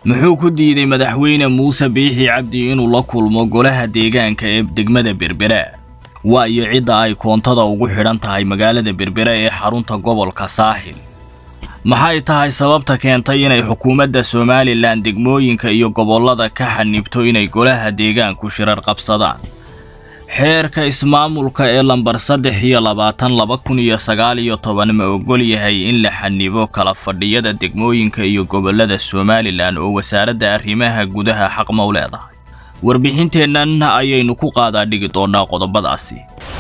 muxuu ku diiday madaxweyne muuse biixi cabdi inuu la kulmo golaha deegaanka ee degmada berbera waa iyo cidda ay koontada ugu xidhan tahay magaalada berbera ee xarunta gobolka saaxil maxay tahay sababta keentay inay xukuumadda somalilan degmooyinka iyo gobollada ka xanibto inay golaha deegaanku shirar qabsadaan xeerka ismaamulka ee lambar saddex iyo labaatan laba kun iyo sagaal iyo toban ma ogol yahay in la xanibo kala fadhiyada degmooyinka iyo gobollada somalilan oo wasaaradda arrimaha gudaha xaq ma u leedahay warbixinteennan ayaynu ku qaadaa dhigi doonaa qodobadaasi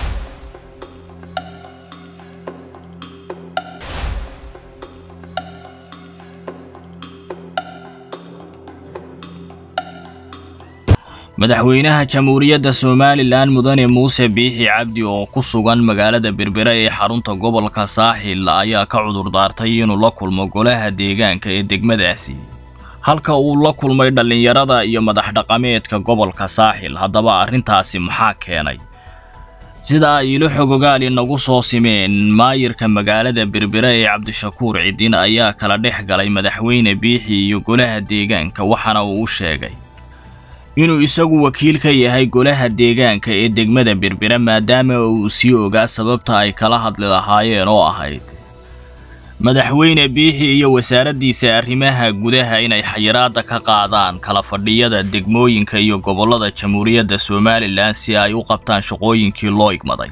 madaxweynaha jamhuuriyadda somalilan mudane muuse biixi cabdi oo ku sugan magaalada berbera ee xarunta gobolka saaxil ayaa ka cudur daartay inuu la kulmo golaha deegaanka ee degmadaasi halka uu la kulmay dhallinyarada iyo madax dhaqameedka gobolka saaxil haddaba arrintaasi maxaa keenay sida ay ilo xogogaal inagu soo simeen maayirka magaalada berbera ee cabdishakuur cidin ayaa kala dhex galay madaxweyne biixi iyo golaha deegaanka waxaana uu u sheegay inuu isagu wakiil ka yahay golaha deegaanka ee degmada berbera maadaama uu sii ogaa sababta ay kala hadli lahaayeen oo ahayd madaxweyne biixi iyo wasaaraddiisa arrimaha gudaha inay xayiraadda ka qaadaan kala fadhiyada degmooyinka iyo gobollada jamhuuriyadda somalilan si ay u qabtaan shaqooyinkii loo igmaday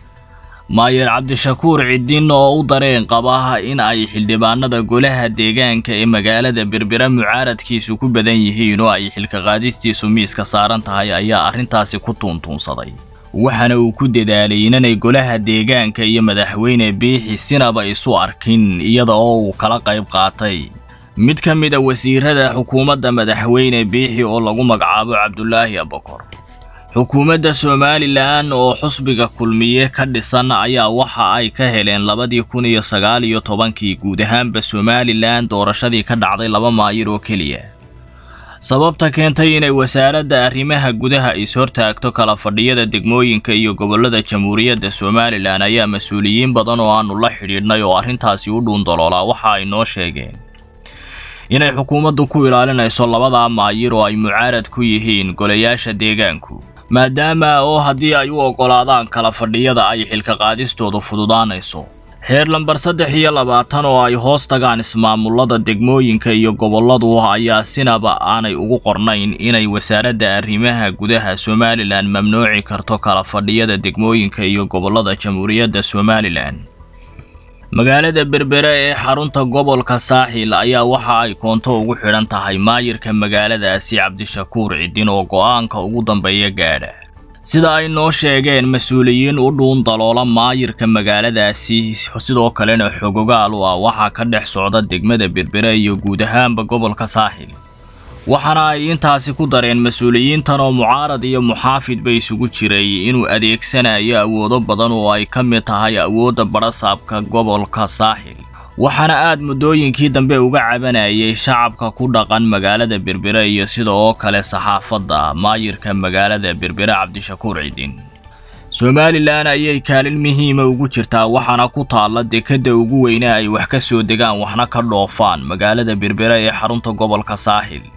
maayer cabdishakuur cidin oo u dareen qaba in ay xildhibaanada golaha deegaanka ee magaalada berbera mucaaradkiisu ku badan yihiin oo ay xilka qaadistiisu miiska saaran tahay ayaa arrintaasi ku tuuntuunsaday waxaana uu ku dadaalay inanay golaha deegaanka iyo madaxweyne biixi sinaba isu arkin iyada oo uu kala qayb qaatay mid ka mid a wasiirada xukuumadda madaxweyne biixi oo lagu magacaabo cabdulaahi abakor xukuumadda somalilan oo xusbiga kulmiye ka dhisan ayaa waxa ay ka heleen labadii kun iyo sagaal iyo tobankii guud ahaanba somalilan doorashadii ka dhacday laba maayir oo keliya sababta keentay inay wasaaradda arrimaha gudaha is-hortaagto kala fadhiyada degmooyinka iyo gobollada jamhuuriyadda somalilan ayaa mas-uuliyiin badan oo aanu la xidhiidhnay oo arrintaasi u dhuundaloolaa waxa ay noo sheegeen inay xukuumaddu ku ilaalinayso labadaa maayir oo ay mucaarad ku yihiin golayaasha deegaanku maadaama oo haddii ay u oggolaadaan kala fadhiyada ay xilka qaadistoodu fududaanayso xeer lambar saddex iyo labaatan oo ay hoos tagaan ismaamullada degmooyinka iyo gobolladu ayaa sinaba aanay ugu qornayn inay wasaaradda arrimaha gudaha somalilan mamnuuci karto kala fadhiyada degmooyinka iyo gobollada jamhuuriyadda somalilan magaalada berbera ee xarunta gobolka saaxil ayaa waxa ay koonto ugu xidhan tahay maayirka magaaladaasi cabdishakuur cidin oo go'aanka ugu dambeeya gaadha sida ay noo sheegeen mas-uuliyiin u dhuun daloola maayirka magaaladaasi sidoo kalena xogogaal u ah waxaa ka dhex socda degmada berbera iyo guud ahaanba gobolka saaxil waxaana ay intaasi ku dareen mas-uuliyiintan oo mucaarad iyo muxaafidba isugu jiray inuu adeegsanayo awoodo badan oo ay ka mid tahay awoodda badhasaabka gobolka saaxil waxaana aad muddooyinkii dambe uga cabanayay shacabka ku dhaqan magaalada berbera iyo sida oo kale saxaafadda maayirka magaalada berbera cabdishakuur cidin somalilan ayay kaalin muhiima ugu jirtaa waxaana ku taalla dekedda ugu weyne ay wax ka soo degaan waxna ka dhoofaan magaalada berbera ee xarunta gobolka saaxil